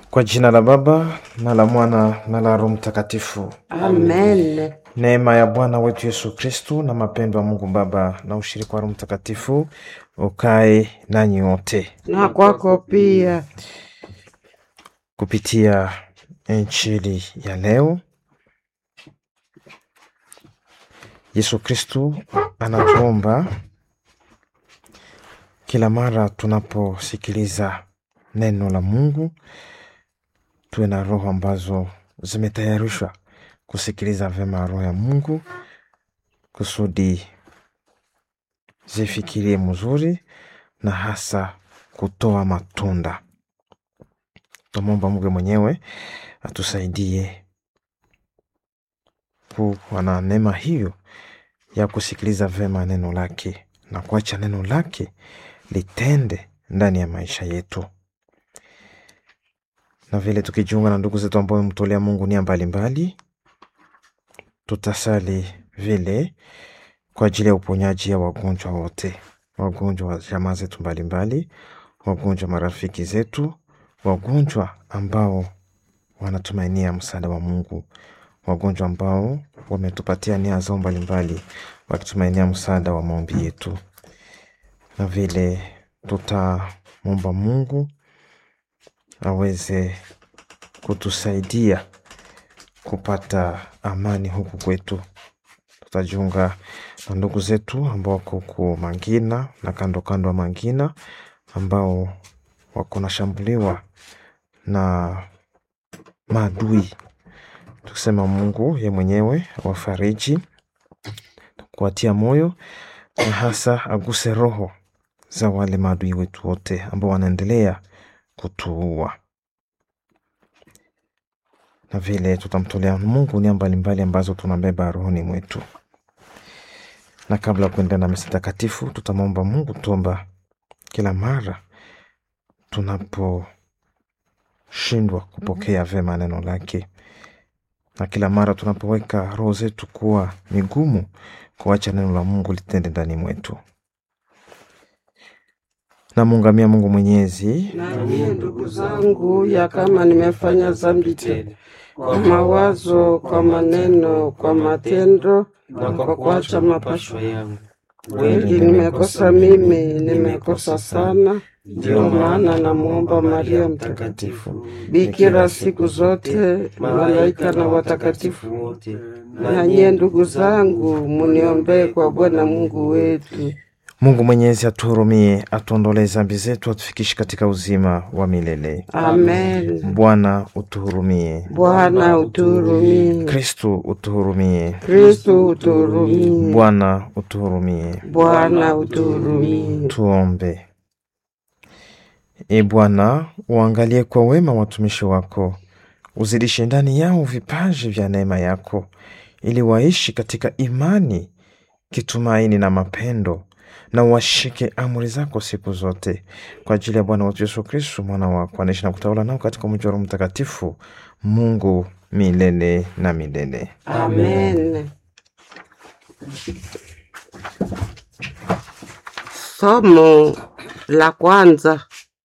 Kwa jina la Baba na la Mwana na la Roho Mtakatifu. Amen. Neema ya Bwana wetu Yesu Kristu na mapendo ya Mungu Baba na ushirika wa Roho Mtakatifu ukae nanyi wote. Na kwako pia. Kupitia Injili ya leo, Yesu Kristu anatuomba kila mara tunaposikiliza neno la Mungu tuwe na roho ambazo zimetayarishwa kusikiliza vyema roho ya Mungu kusudi zifikirie mzuri na hasa kutoa matunda. Tumwomba Mungu mwenyewe atusaidie kuwa na neema hiyo ya kusikiliza vyema neno lake na kuacha neno lake litende ndani ya maisha yetu, na vile tukijiunga na ndugu zetu ambao wamemtolea Mungu nia mbalimbali, tutasali vile kwa ajili ya uponyaji ya wagonjwa wote, wagonjwa wa jamaa zetu mbalimbali, wagonjwa marafiki zetu, wagonjwa ambao wanatumainia msaada wa Mungu, wagonjwa ambao wametupatia nia zao mbalimbali, wakitumainia msaada wa maombi yetu, na vile tutamwomba Mungu aweze kutusaidia kupata amani huku kwetu. Tutajiunga na ndugu zetu ambao wako ku Mangina na kando kando ya Mangina ambao wako nashambuliwa na maadui, tukisema Mungu ye mwenyewe awafariji, kuwatia moyo na hasa aguse roho za wale maadui wetu wote ambao wanaendelea kutuua, na vile tutamtolea Mungu nia mbalimbali ambazo tunabeba rohoni mwetu. Na kabla ya kuendelea na misa takatifu, tutamwomba Mungu tuomba kila mara tunaposhindwa kupokea vyema neno lake, na kila mara tunapoweka roho zetu kuwa migumu kuacha neno la Mungu litende ndani mwetu. Namuungamia Mungu Mwenyezi Na mie ndugu zangu, ya kama nimefanya dhambi tena kwa mawazo, kwa maneno, kwa matendo na kwa kuacha mapasho yangu, kweli nimekosa mimi, nimekosa sana. Ndio maana namwomba Maria Mtakatifu, bikira siku zote, malaika na watakatifu wote, na nyie ndugu zangu, muniombee kwa Bwana Mungu wetu. Mungu Mwenyezi atuhurumie, atuondolee dhambi zetu, atufikishe katika uzima wa milele. Amen. Bwana utuhurumie. Bwana utuhurumie. Kristu utuhurumie. Kristo utuhurumie. Bwana utuhurumie. Bwana utuhurumie. Tuombe. E Bwana, uangalie kwa wema watumishi wako, uzidishe ndani yao vipaji vya neema yako, ili waishi katika imani, kitumaini na mapendo, na washike amri zako siku zote, kwa ajili ya Bwana wetu Yesu Kristu, mwana wako, anaishi na kutawala nao katika mji wa Roho Mtakatifu, Mungu milele na milele. Amen. Somo la kwanza: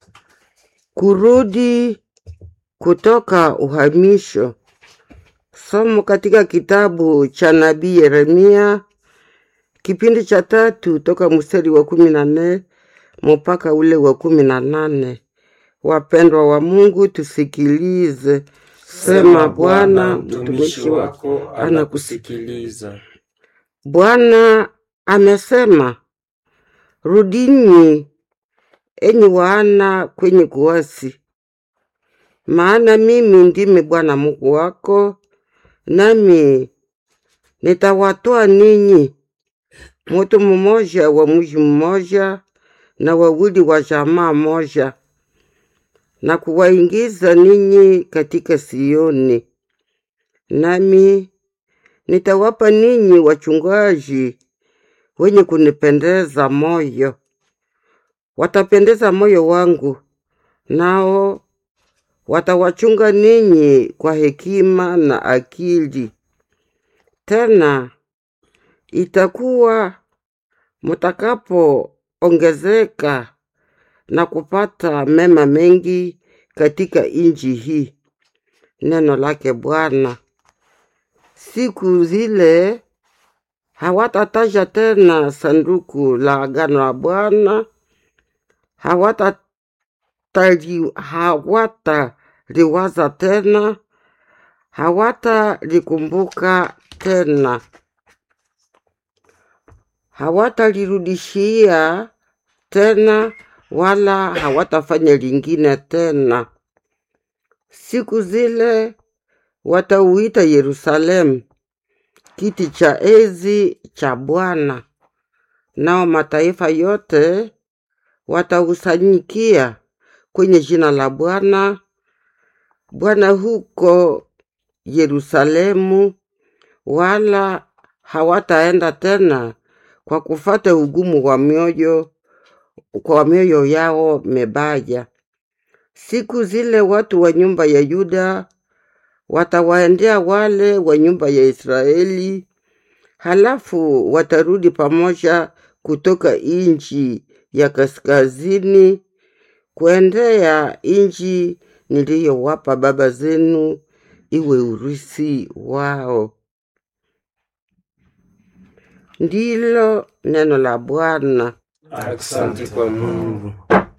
kurudi kutoka uhamisho. Somo katika kitabu cha nabii Yeremia kipindi cha tatu toka mstari wa kumi na nne mpaka ule wa kumi na nane. Wapendwa wa Mungu, tusikilize. Sema Bwana, mtumishi wako anakusikiliza. Bwana amesema, rudini enyi wana kwenye kuasi, maana mimi ndimi Bwana Mungu wako, nami nitawatoa ninyi mutu mmoja wa mji mmoja na wawili wa jamaa moja, na kuwaingiza ninyi katika Sioni, nami nitawapa ninyi wachungaji wenye kunipendeza moyo, watapendeza moyo wangu, nao watawachunga ninyi kwa hekima na akili. Tena itakuwa mutakapoongezeka na kupata mema mengi katika inji hii. Neno lake Bwana. Siku zile hawatataja tena sanduku la agano la Bwana, hawatali hawataliwaza tena, hawatalikumbuka tena, hawatalirudishia tena, wala hawatafanya lingine tena. Siku zile watauita Yerusalemu kiti cha enzi cha Bwana, nao mataifa yote watausanyikia kwenye jina la Bwana Bwana huko Yerusalemu, wala hawataenda tena kwa kufata ugumu wa mioyo kwa mioyo yao mebaya. Siku zile watu wa nyumba ya Yuda watawaendea wale wa nyumba ya Israeli, halafu watarudi pamoja kutoka inchi ya kaskazini kuendea inchi niliyowapa baba zenu iwe urithi wao. Ndilo neno la Bwana. Asante kwa Mungu.